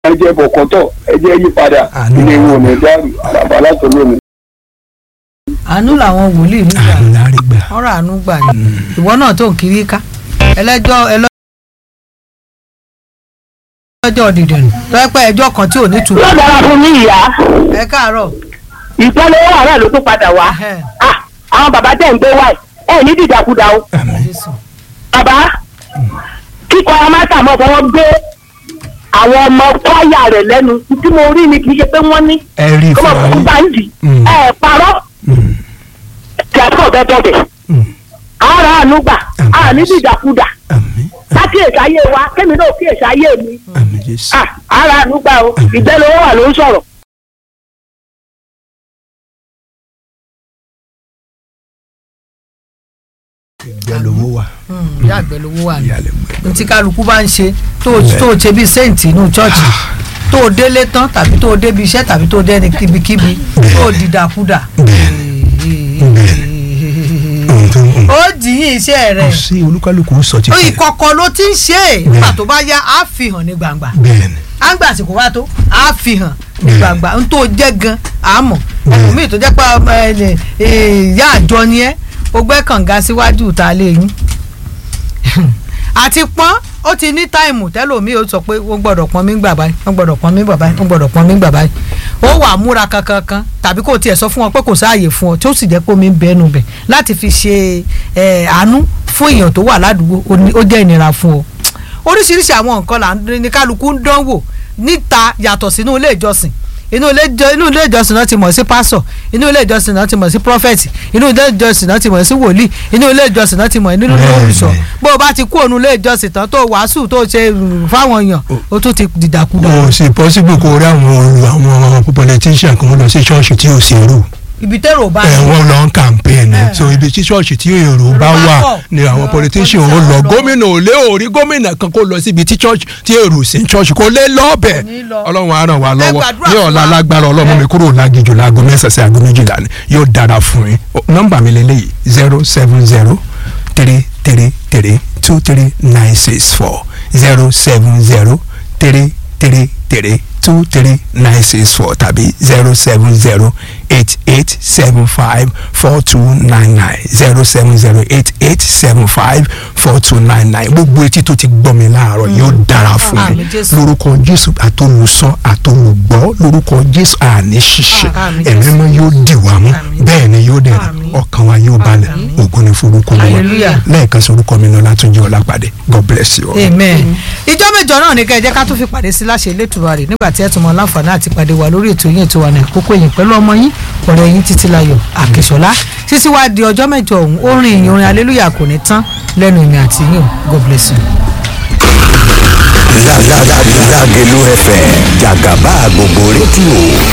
ẹjẹ bọ̀kọ́tọ̀ ẹjẹ yípadà Àmín. ilé wo ní dàrú àràbà látọ̀ lónìí. àánú làwọn wòlíì nígbà àánú lárí gbà. ọ̀rọ̀ àánú gbà ní ìwọ náà tó ń kiri ká ẹlẹ́jọ́ ẹlọ́jọ́ dìdìrín tó ẹ pé ẹjọ́ kan tí ò ní tu yóò dára fún mi ìyá ẹ káàárọ̀ ìpele owó àárẹ̀ ló tún padà wá Ẹhẹ́, Ah, àwọn bàbá tẹ̀ ń gbé wá ẹ̀ ẹ̀ ní dìdàkudà o àmín. Jésù. bàbá kíkọ amátà mọ̀ fọwọ́ gbé àwọn ọmọ kwaya rẹ̀ lẹ́nu tí mo rí ni kì í ṣe pé wọ́n ní ẹ rí kó mọ̀ fúnra fún yín. báńdì Mm. ẹ̀ parọ́ Mm, tí a kọ̀ bẹ́ẹ̀ bẹ́ẹ̀ mm, ara àánú gbà Àmín. a ní dìdàkudà àmín. lákìyèsí ayé wa kémi náà kíyèsí ayé mi àmín jésù. Ah, ara àánú gbà o ìgbẹ́lẹ̀ owó wà ló ń sọ̀rọ̀. ìgbẹ́ lówó wà. Mm, ìyá àgbẹ̀ lówó wà ní ìyá lè mú ẹ. ntí kálukú bá ń ṣe tó tó ṣe bíi sẹ́ǹtì inú chọ́ọ̀chì tó o délé tán tàbí tó o débi iṣẹ́ tàbí tó o dẹ́ni kíbikíbi tó o dìdàkudà ohun tó ń ó jìyìn iṣẹ́ kò rẹ̀ sí olúkálùkù sọ ti ó fẹ́. ìkọ̀kọ̀ ló ti ń ṣe é nígbà tó bá yá á fi hàn ní gbangba bẹ́ẹ̀ ni. á ń gbà àsìkò wá tó á fi hàn ní gbangba n tó jẹ́ gan àmọ́ ẹlòmíì tó jẹ́ pé ọmọ ẹ lè ìyá àjọ ni ẹ́ ó gbẹ́ kànga síwájú ìta lé yín àti pọ́n ó ti ní táìmù tẹ́lòmíì ó sọ pé wọ́n gbọ́dọ̀ pọ́n mí gbà báyìí wọ́n gbọ́dọ̀ pọ́n mí gbà báyìí wọ́n gbọ́dọ̀ pọ́n mí gbà báyìí ó wà múra kankan kan tàbí kò tiẹ̀ sọ fún wọn pé kò sáàyè fún ọ tí ó sì jẹ́ pé omi ń bẹ́nu bẹ̀ láti fi ṣe ẹ̀, àánú fún èèyàn tó wà ládùúgbò ó ní- ó jẹ́ ìnira fún ọ oríṣiríṣi àwọn nǹkan là ń ní kálukú ń dánwò níta yàtọ̀ sínú ilé ìjọsìn inú ilé ìjọ- inú ilé ìjọsìn náà ti mọ̀ sí pásọ̀ inú ilé ìjọsìn náà ti mọ̀ sí prọfẹ̀tì inú ilé ìjọsìn náà ti mọ̀ sí wòlíì inú ilé ìjọsìn náà ti mọ̀ nínú Bẹ́ẹ̀ni. olùṣọ́ bó o bá ti kú òun ilé ìjọsìn tán tó wàásù tó ṣe rùrù fáwọn èèyàn ó tún ti dìdàkudà o sì possible kó rí àwọn olù àwọn politician kan lọ sí ṣọ́ọ̀ṣì tí ò sí rú ibi tẹ́rọ bá ẹ̀ wọ́n lọ ń campaign ẹ̀ Eh. so ibi tí ṣọ́ọ̀ṣì tí èrò bá bá wà pọ̀. ni àwọn Àwọn politician ò politician lọ lọ. gómìnà ò lé òrí gómìnà kan kó lọ síbi tí ṣọ́ọ̀ṣì tí èrò sí ṣọ́ọ̀ṣì kó lé lọ́ọ̀bẹ̀ Kò ní lọ. ọlọ́run á ràn wá Ẹ lọ́wọ́ gbàdúrà ní fún ọ̀la wa. alágbára ọlọ́run mi kúrò lágijù láago mẹ́sàn-án sí aago méjìlá ni yóò dára fún yín O- nọ́mbà mi lélẹ́yìí zero seven zero three three three two three nine six four zero seven zero three three three two three nine six four tàbí zero seven zero eight eight seven five four two nine nine zero seven zero eight eight seven five four two nine nine gbogbo etí tó ti gbọ́ mi láàárọ̀ yóò dára fún mi Àmín Jésù. lórúkọ jésù àtolùsọ àtolùgbọ́ lórúkọ jésù àní ṣíṣe Àmín ẹ̀mí Jésù. mọ́ yóò dì wá mú Àmín. bẹ́ẹ̀ ni yóò dẹ̀ Àmín. ọkàn wa yóò balẹ̀ ògo ni forúkọ wọn Hallelujah. lẹ́ẹ̀kan sí orúkọ mi ní ọlátúnjí ọlápàdé god bless you. all. amen ìjọ mẹ́jọ náà ní ká ẹ jẹ́ ká tún fi pàdé sí láṣẹ elétùbà rẹ̀ nígbà tí ẹ tún mọ láǹfààní àti pàdé wa lórí ètò yín ètò wa ní àkókò yìí pẹ̀lú ọmọ yín ọ̀rẹ́ yín títílayọ̀ àkèṣọlá títí wá di ọjọ́ mẹ́jọ ọ̀hún orin ìyìn orin aleluya kò ní tán lẹ́nu ìmì àti yín o god bless you. Lágẹ̀lú FM jàgàbá gbogbo rédíò